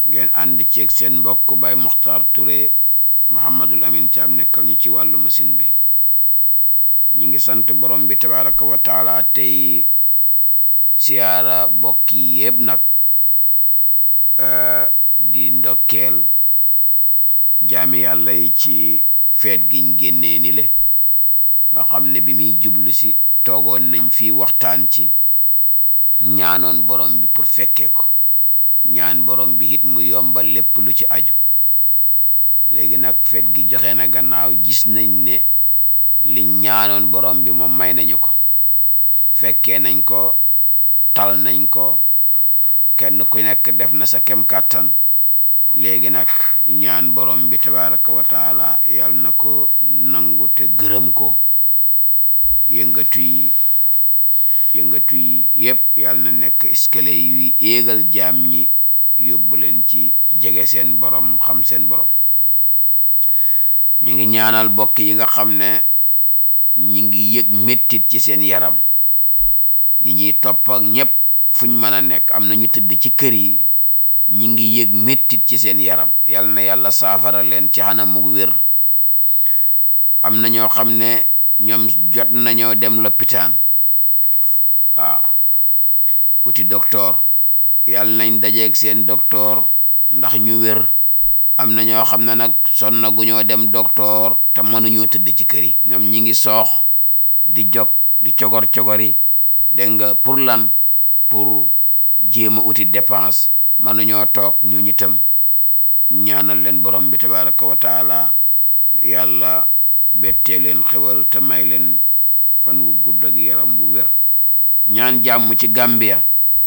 ngeen ànd ceeg seen mbokk Baye Mokhtar Touré Mouhamadul Amin Thiam nekkal ñu ci wàllu machine bi ñi ngi sant borom bi tabaraka wa taala tey siyaara bokk yi yëpp nag di ndokkeel jaami yàlla yi ci feet giñ génnee ni le nga xam ne bi muy jublu si toogoon nañ fii waxtaan ci ñaanoon borom bi pour fekkee ko ñaan borom bi it mu yombal lépp lu ci aju léegi nag feet gi joxe na gannaaw gis nañ ne liñ ñaanoon borom bi moom may nañu ko fekkee nañ ko tal nañ ko kenn ku nekk def na sa kem kàttan léegi nag ñaan borom bi tabaraka wa taala yàlla na ko nangu te gërëm ko yëngatu yi yëngatu yi yépp yàlla na nekk escalier yuy éegal jaam ñi yóbbu leen ci jege seen borom xam seen borom ñu ngi ñaanal bokk yi nga xam ne ñi ngi yëg mettit ci seen yaram ñi ñuy topp ak ñépp fuñ mën a nekk am na ñu tëdd ci kër yi ñi ngi yëg mettit ci seen yaram yal na yàlla saafara leen ci xanamug wér am na ñoo xam ne ñoom jot nañoo dem loppitaan waaw wuti docteur yal nañ dajeeg seen docteur ndax ñu wér am na ñoo xam ne nag sonna gu ñoo dem docteur te mënuñoo tëdd ci kër yi ñoom ñi ngi soox di jog di cogor cogori dégg nga pour lan pour jéem a uti dépense mënuñoo toog ñu ñitam ñaanal leen borom bi tabaraka wa taala yàlla bettee leen xewal te may leen fan wu gudd ak yaram bu wér ñaan jàmm ci Gambia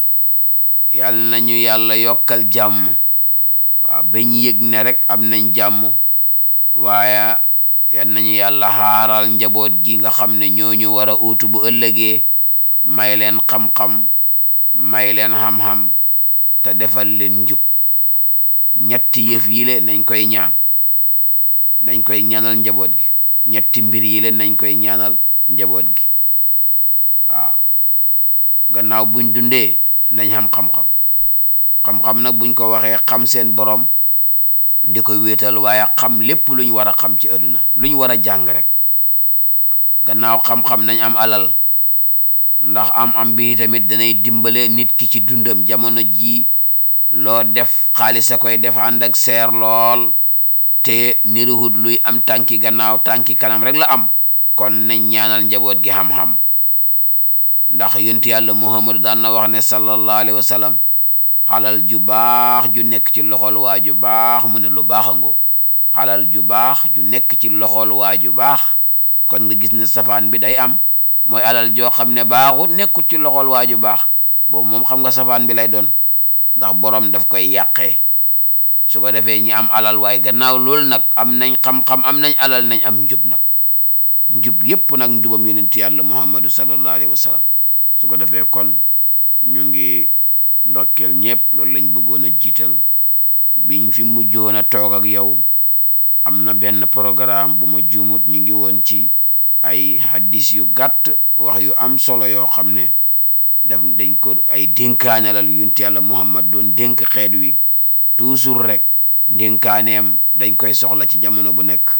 yàlla nañu yàlla yokkal jàmm waaw bañ yëg ne rek am nañ jàmm waaye yal nañu yàlla xaaral njaboot gi nga xam ne ñooñu war a uutu bu ëllëgee may leen xam-xam may leen xam-xam te defal leen njub ñetti yëf yi le nañ koy ñaan nañ koy ñaanal njaboot gi ñetti mbir yi le nañ koy ñaanal njaboot gi waaw gannaaw buñ dundee nañ xam xam-xam xam-xam nag buñ ko waxee xam seen borom di ko wéetal waaye xam lépp luñ war a xam ci àdduna luñ war a jàng rek gannaaw xam-xam nañ am alal ndax am am bi tamit danay dimbale nit ki ci dundam jamono ji loo def xaalis a koy def ànd ak seer lool te niruhut luy am tànki gannaaw tànki kanam rek la am kon nañ ñaanal njaboot gi xam-xam ndax yonent yàlla muhammadu daan na wax ne sallallahu alayhi wa sallam xalal ju baax ju nekk ci loxol waa ju baax mu ne lu baax a ngóog xalal ju baax ju nekk ci loxol waa ju baax kon nga gis ne safaan bi day am mooy alal joo xam ne baaxut nekkut ci loxol waa ju baax boobu moom xam nga safaan bi lay doon ndax borom daf koy yàqee su ko defee ñi am alal waaye gannaaw loolu nag am nañ xam-xam am nañ alal nañ am njub nag njub yépp nag njubam yonent yàlla muhammadu sallallahu alayhi wa sallam su ko defee kon ñu ngi ndokkeel ñëpp loolu lañ bëggoon a jiital biñ fi mujjoon a toog ak yow am na benn programme bu ma juumut ñu ngi woon ci ay hadis yu gàtt wax yu am solo yoo xam ne daf dañ ko ay dénkaanelal yunt yàlla muhammad doon dénk xeet wi toujours rek ndénkaaneem dañ koy soxla ci jamono bu nekk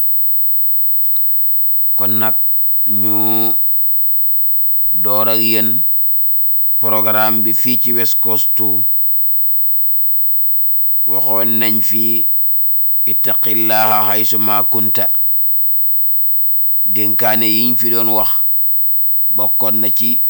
kon nag ñu door ak yéen programme bi fii ci West Coast waxoon nañ fii ittaqillaha haysuma kunta dénkaane yiñ fi doon wax bokkoon na ci